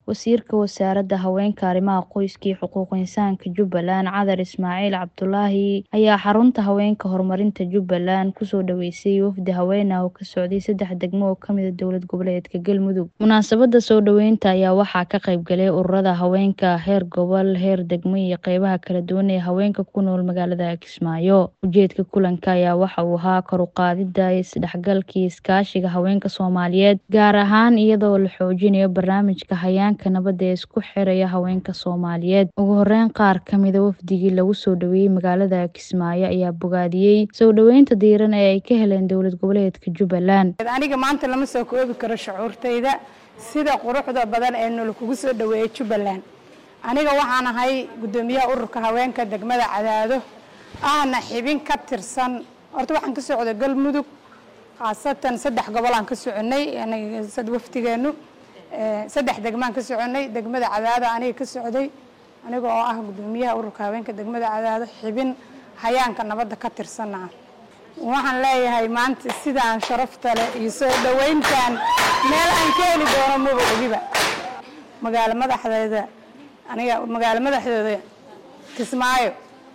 Wasiirka Wasaaradda Haweenka, Arrimaha Qoyska iyo Xuquuqul Insaanka Jubbaland Cadar Ismaaciil Cabdulaahi ayaa xarunta haweenka horumarinta Jubbaland kusoo dhaweysay wafdi haween ah oo ka socday saddex degmo oo ka mid ah dowlad goboleedka Galmudug. Munaasabadda soo dhaweynta ayaa waxaa ka qayb galay ururada haweenka heer gobol, heer degmo iyo qeybaha kala duwan ee haweenka ku nool magaalada Kismaayo. Ujeedka kulanka ayaa waxa uu ahaa kor u qaadida isdhexgalka iyo iskaashiga haweenka Soomaaliyeed, gaar ahaan iyadoo la xoojinayo barnaamijka Hayaanka Nabadda ee isku xiraya haweenka Soomaaliyeed. Ugu horeyn, qaar ka mid ah wafdigii lagu soo dhaweeyay magaalada Kismaayo ayaa bogaadiyay soo dhaweynta diiran ee ay ka heleen dowlad goboleedka Jubbaland. aniga maanta lama soo koobi karo shucuurtayda sida quruxda badan ee nala kugu soo dhaweeyay Jubbaland aniga waxaan ahay gudoomiyaha ururka haweenka degmada Cadaado ahna xibin ka tirsan horta waxaan ka socday Galmudug khaasatan saddex gobol aan ka soconay aniga sad waftigeenu saddex degmaan ka soconay degmada Cadaado aniga ka socday aniga oo ah gudoomiyaha ururka haweenka degmada Cadaado xibin hayaanka nabadda ka tirsanaa waxaan leeyahay maanta sidaan sharafta leh iyo soo dhaweyntan meel aan ka heli doono maba ogiba magaalo madaxdeeda aniga magaalo madaxdeeda Kismaayo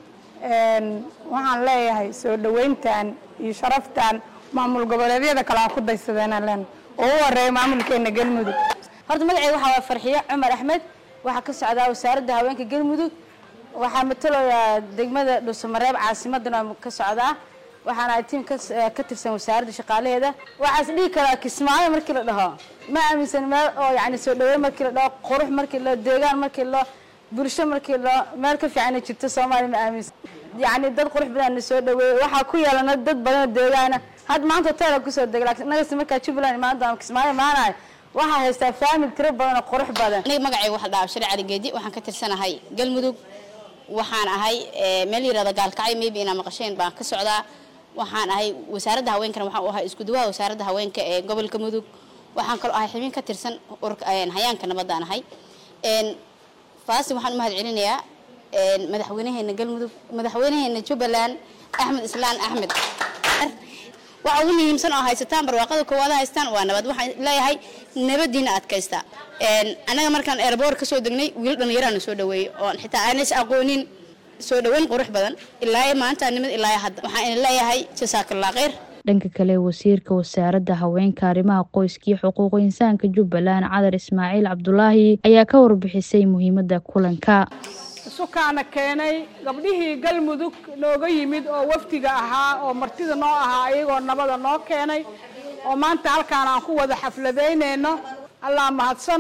waxaan leeyahay soo dhaweyntan iyo sharaftan maamul goboleedyada kale aan ku daysadeenaan leen oo u horeeya maamulkeena Galmudug horta magacayga waxaa waa farxiyo cumar axmed waxaa ka socdaa wasaaradda haweenka galmudug waxaa matalayaa degmada dhuusamareeb caasimadana ka socdaa waxaana ay tiim ka tirsan wasaaradda shaqaalaheeda waxaas dhihi karaa kismaayo markii la dhaho ma aaminsan meel oo yani soo dhaweyn markii la dhaho qurux markii la deegaan markii la bulsho markii la meel ka fiican jirto soomaaliya ma aaminsan yani dad qurux badan soo dhaweeyay waxaa ku yeelana dad badan deegaana had maanta hotel kusoo degay laakiin nagasi markaa jubbaland imaanta kismaayo imaanayo waxaa haystaa faamil tiro badan oo qurux badan aniga magacayga waxa la dhahaa shari cali geedi waxaan ka tirsanahay galmudug waxaan ahay meel yirahda gaalkacay maybe inaa maqasheen baan ka socdaa waxaan ahay wasaaradda haweenkana waxaan u ahay isku duwaha wasaaradda haweenka ee gobolka mudug waxaan kaloo ahay xubin ka tirsan hayaanka nabaddaan ahay faasi waxaan u mahad celinayaa madaxweynaheena galmudug madaxweynaheena jubbaland axmed islaan axmed waxa ugu muhiimsan oo haysataan barwaaqada koowaada haystaan waa nabad waxaan leeyahay nabadiina adkaysta annaga markaan airboort kasoo degnay wiil dhallinyaraana soo dhaweeyey oon xitaa aanas aqoonin soo dhaweyn qurux badan ilaa maanta nimid ilaa hadda waxaan ina leeyahay jasaakallah khayr dhanka kale wasiirka wasaaradda haweenka arrimaha qoyska iyo xuquuqul insaanka jubbaland cadar ismaaciil cabdulaahi ayaa ka warbixisay muhiimadda kulanka sukaana keenay gabdhihii galmudug nooga yimid oo wafdiga ahaa oo martida noo ahaa iyagoo nabada noo keenay oo maanta halkaan aan ku wada xafladaynayno allaa mahadsan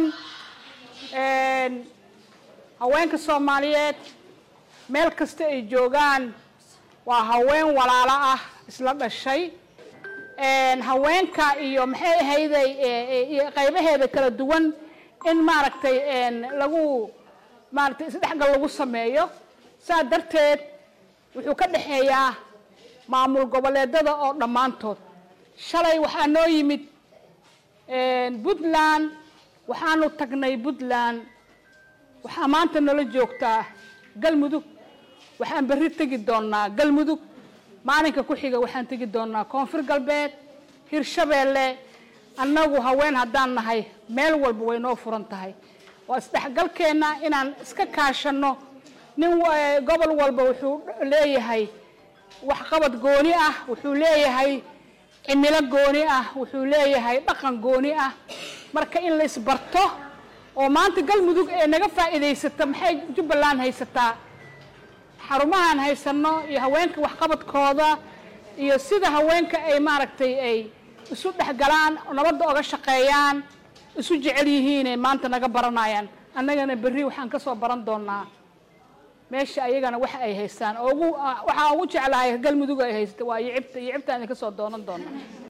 haweenka soomaaliyeed meel kasta ay joogaan waa haween walaalo ah isla dhashay haweenka iyo maxay ahayday qaybaheeda kala duwan in maaragtay lagu maaragtay isdhexgal lagu sameeyo saa darteed wuxuu ka dhexeeyaa maamul goboleedada oo dhammaantood shalay waxaa noo yimid puntland waxaanu tagnay puntland waxaa maanta nala joogtaa galmudug waxaan berri tegi doonaa galmudug maalinka ku xiga waxaan tegi doonaa koonfur galbeed hirshabeelle annagu haween haddaan nahay meel walba way noo furan tahay waa isdhexgalkeenna inaan iska kaashanno nin gobol walba wuxuu leeyahay waxqabad gooni ah wuxuu leeyahay cimilo gooni ah wuxuu leeyahay dhaqan gooni ah marka in la isbarto oo maanta galmudug ee naga faa'iidaysata maxay jubbaland haysataa xarumahaan haysanno iyo haweenka waxqabadkooda iyo sida haweenka ay maaragtay ay isu dhexgalaan nabadda oga shaqeeyaan isu jecel yihiinay maanta naga baranayaan annagana berri waxaan ka soo baran doonaa meesha ayagana waxa ay haystaan ugu waxaa ugu jeclahay galmudug ay haysta waa yicibta yicibtaan idinka soo doonan doonaa